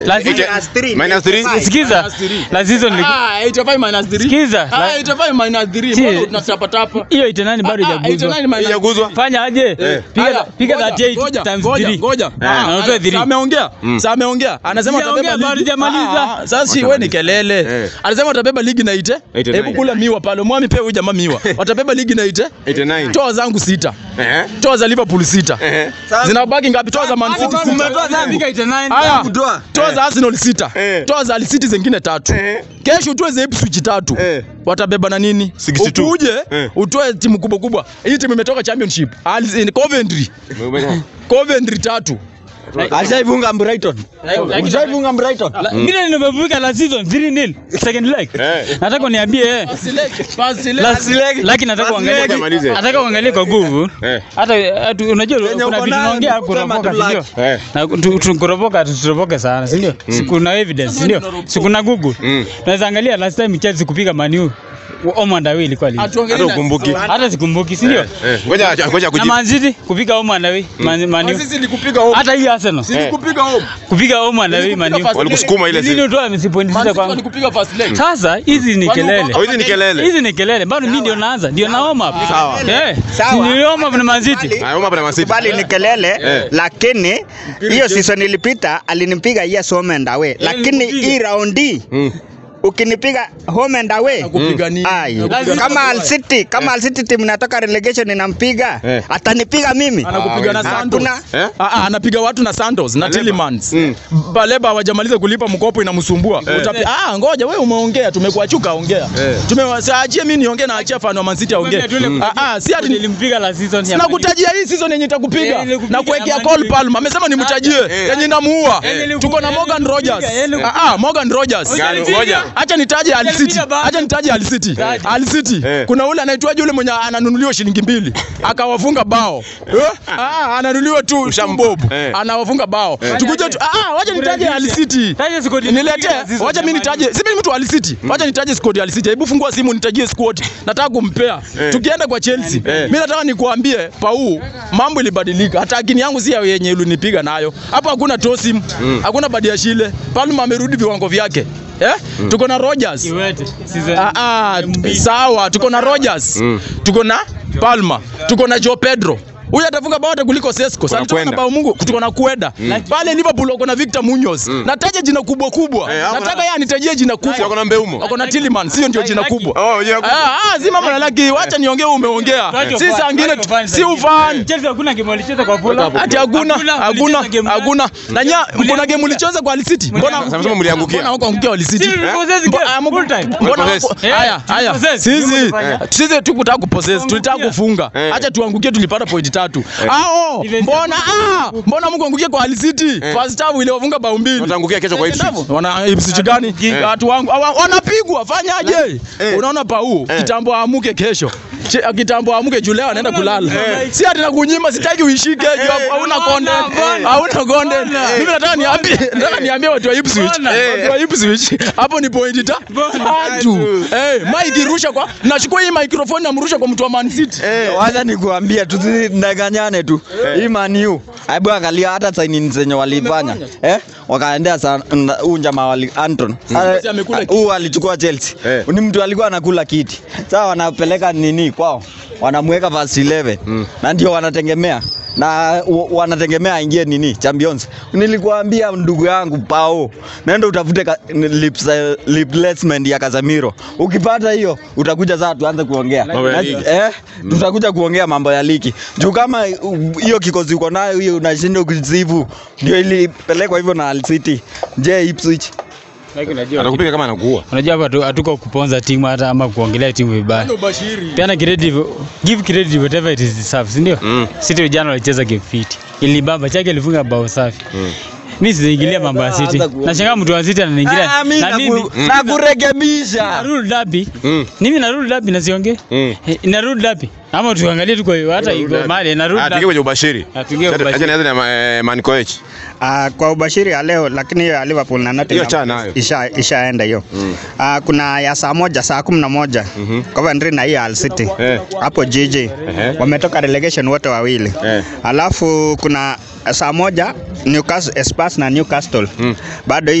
Lazima Minus three. Minus three. sikiza. Minus three. La season ni Ah, 85 minus 3. Sikiza. Ah, La- 85 minus 3. Si- Mbona tunatapa tapa? hiyo itanani bado Ah, ah, haijaguzwa. 89 minus Haijaguzwa. Fanya aje? Piga Haya, piga ngoja, 38 ngoja, times ngoja, 3. ngoja. Ah, Ah, unatoa ah, three. sa ameongea sa ameongea anasema Sijaongea, atabeba bado ligi sijamaliza. Ah, ah, sasa si wewe ni kelele Eh. anasema atabeba ligi na ite 89. hebu kula miwa pale mwami pia huyu jamaa miwa watabeba ligi na ite 89. toa zangu sita Eh. toa za Liverpool sita Eh. zinabaki ngapi toa za Man City sita Umetoa zangu. Piga 89. haya Kutoa. toa za Arsenal sita Eh. toa za Al City zingine tatu Eh. kesho utoe za Ipswich tatu Eh. watabeba na nini 62. ukuje Eh. utoe timu kubwa kubwa hii timu imetoka championship Al- in Coventry Coventry tatu Ashaifunga Brighton. Ashaifunga Brighton. La- Mimi nimevuka la season 3-0 second leg. Eh. Nataka uniambie eh. Pass leg. Lakini nataka Basi uangalie ngoja malize. nataka uangalie kwa nguvu. Eh. Hata hata unajua kuna uko vitu nayo tunaongea ni kusema kuropoka tu si ndio? like. Eh. Na tu- tu- kuropoka tusiropoke sana si ndio? Si kuna evidence si ndio? Si kuna Google. Mm. Tunaweza angalia last time Chelsea kupiga Man U. Oman Away ilikuwa lini? Hata ukumbuki. Hata sikumbuki si ndio? Eh. Ngoja ngoja Na kujibu. Man City kupiga Oman Away Man Man U. Sisi ni kupiga home. Hata hii Arsenal Sisi kupiga home. kupiga Oman Away Man U. Walikusukuma ile Nini siku. utoa msipointi sita Man City kwangu? ni kupiga first leg. Sasa hizi ni Kwani uko- kelele. Oh, hizi ni kelele. Hizi ni kelele. Bado mimi ndio naanza. Ndio naoma. Sawa. Eh. Sawa. Si nilioma na Man City. Ah, Roma pana Man City. Kubali ni kelele Eh. lakini hiyo season ilipita alinipiga yes home and away, lakini nilikupiga. hii raundi Mm. ukinipiga home and away Kupiga nini? ai, Lazima kama Al City kama Al City timu inatoka relegation inampiga Eh. atanipiga mimi Anakupiga na Ah, Santos. hakuna Eh? Ah, ah, anapiga watu na Santos na Baleba. Tillemans. Mm. Baleba hawajamaliza kulipa mkopo inamsumbua. Utapi- Ah, ngoja wewe umeongea tumekuachuka ongea. Eh. Tumewaachie mimi niongee na achia fan wa Man City aongee. Mm. Ah, ah, si ati Nilimpiga la season ya Sina kutajia hii season yenye itakupiga Eh, nilikupiga na kuwekea na Cole Man Palmer. Amesema nimtajie Eh. yenye inamuua. Eh, nilikupiga, Tuko na Morgan nilikupiga, Rogers. eh, nilikupiga. Ah, ah, Morgan Rogers. Gani? Ngoja. Acha nitaje Al City. Nilikupiga bado. Acha nitaje Al City. Taja. Al City. Eh. Kuna ule anaitwaje yule mwenye ananunuliwa shilingi mbili akawafunga bao. Eh? Ah, ananunuliwa tu Usham- bob. Eh. Anawafunga bao. Tukuje tu ah, wacha nitaje Al City. Taja squad Niletee. la season Wacha ya mimi Man U. nitaje. Si mimi mtu wa Al City. Wacha nitaje squad ya Al City. Hebu fungua simu nitajie squad. Nataka kumpea. Eh. Tukienda kwa Chelsea. Eh. Mimi nataka nikuambie Pau, mambo ilibadilika. Hata akini yangu si ya yenye ulinipiga nayo. Hapa hakuna Tosim, hakuna Badiashile. Palma amerudi viwango vyake. Eh? Tuko na Rogers. Kiwete. Season. Ah, ah, Mbili. sawa, tuko na Rogers. Mm. Tuko na Palma. Tuko na Joe Pedro. Huyu atafunga bao hata kuliko Sesko. Sasa tuko na Kwenda. bao Mungu, tuko na Kueda. Pale Liverpool wako na Victor Munoz. Nataja jina kubwa kubwa. Eh, hapo Nataka na- yeye anitajie jina Si wako kubwa. na Mbeumo. Wako na Tillemans, sio ndio jina kubwa. Oh, yeah. Ah, ah, si mama na laki, wacha niongee umeongea. Tuache Si ufan, saa ngine tuache ufan si zaidi. ufan. Chelsea hakuna game walicheza kwa Fulham. Ati hakuna, hakuna, walicheza game hakuna. Na nya kuna game ulicheza kwa Al City. Mbona Sasa msema mliangukia. Mbona huko angukia Al City? Si tulipossess Mbo- game, ah, mbo- full time. Mbona Tulipossess. huko- Eh, haya, haya. tulipossess. Sisi Ndio tulifanya. sisi tukutaka kupossess, tulitaka Kuangukia. kufunga. Eh. Acha tuangukie tulipata point tatu. Ah, Even- mbona ah, mbona Mungu angukie kwa Al City? First half ile wafunga bao mbili. Wataangukia kesho kwa Ipswich. Wana Ipswich gani? Eh. Watu wangu hawa- wanapigwa, fanyaje? Eh. Unaona Pau, kitambo aamuke kesho. Che- Kitambo aamuke juu leo anaenda kulala. Eh. Si ati nakunyima, sitaki uishike juu hapo hauna content. mbona? Hauna content. Mimi nataka niambie, nataka niambie watu wa Ipswich. Mbona? Watu wa Ipswich. Hapo ni point ta. Tatu. Eh, mic irusha kwa nachukua hii microphone namrusha kwa mtu wa Man City. Wacha nikuambia tusidanganyane tu. Hii Man U. Hebu angalia hata saini zenye walifanya. Eh? Wakaendea sana huyu jamaa wali Anton. Messi amekula Ah, Huyu alichukua Chelsea. Eh. Ni mtu alikuwa anakula kiti. Sasa wanapeleka nini kwao? Wanamweka first 11. Na ndio wanategemea na wa- wanategemea aingie nini Champions. Nilikuambia ndugu yangu Pao, nenda utafute ka- lips, replacement ya Casemiro. Ukipata hiyo utakuja sasa tuanze kuongea. Mambo ya Na- ligi. eh, tutakuja kuongea mambo ya ligi juu kama uh, hiyo kikosi uko nayo hiyo unashindwa kuzivu, ndio ilipelekwa hivyo na Al City. Je, Ipswich Lakini unajua Atakupiga kama anakuua. unajua hapa hatu- hatuko kuponza timu hata ama kuongelea timu vibaya. Peana credit, give credit whatever it is deserves, ndio? Mm. City jana walicheza game fit. Ilibamba chake ilifunga bao safi. Mm. Mimi sijaingilia mambo ya City. Anza kuongea. Nashangaa mtu wa City ananiingilia. Ah, mimi Na mimi naku- nakurekebisha. narudi dabi. Mm. Mimi narudi dabi na siongee. Mm. Eh, Narudi dabi. Ama tuangalie tuko hata iko mali na Ah, rudi. tuingie kwenye ubashiri. Ah, tuingie Acha- ubashiri. Acha nianze na eh, Man Koech. Uh, kwa ubashiri ya leo lakini hiyo ya Liverpool na Nottingham Hiyo achana nayo. isha ishaenda hiyo. Uh, kuna ya saa moja saa kumi na moja Coventry na hiyo Hull City Eh. hapo jiji wametoka relegation wote wawili Eh. alafu kuna saa moja Newcastle Spurs na Newcastle bado